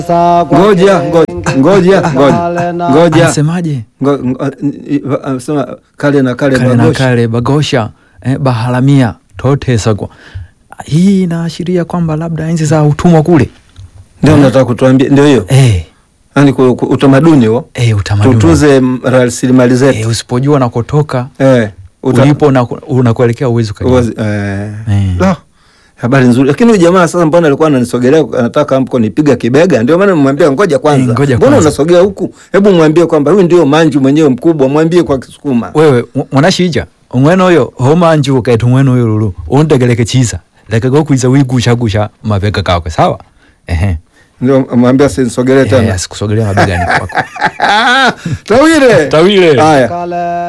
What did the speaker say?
Ngoja, ngoja, ngoja, ngoja, ngoja. Anasemaje? Ngo- ngo- i- Anasema kale na kale Kale na bagosha. kale bagosha eh, baharamia totesagwa. Hii inaashiria kwamba labda enzi za utumwa kule Ndio nataka kutuambia, ndio hiyo eh, yani ku- ku- utamaduni huo, eh, utamaduni tutunze m- rasilimali eh, zetu usipojua nakotoka eh, uta- ulipo na unakuelekea uwezi ukajua. uwazi- eh. Eh. La, habari nzuri, lakini huyu jamaa sasa, mbona alikuwa ananisogelea, anataka amko nipiga kibega? Ndio maana nimwambia ngoja kwanza, Eh, ngoja mbona kwanza. unasogea huku? Hebu mwambie kwamba huyu ndio manju mwenyewe mkubwa, mwambie kwa Kisukuma. wewe mw- mwanashija umwene uyo homanju ukaita umwene uyo lulu undegeleke chiza leka gokwiza wigushagusha mabega kakwe sawa ehe Ndio mwambie asinisogelee eh, tena. asikusogelea mabegani kwako Tawile Tawile. haya Kale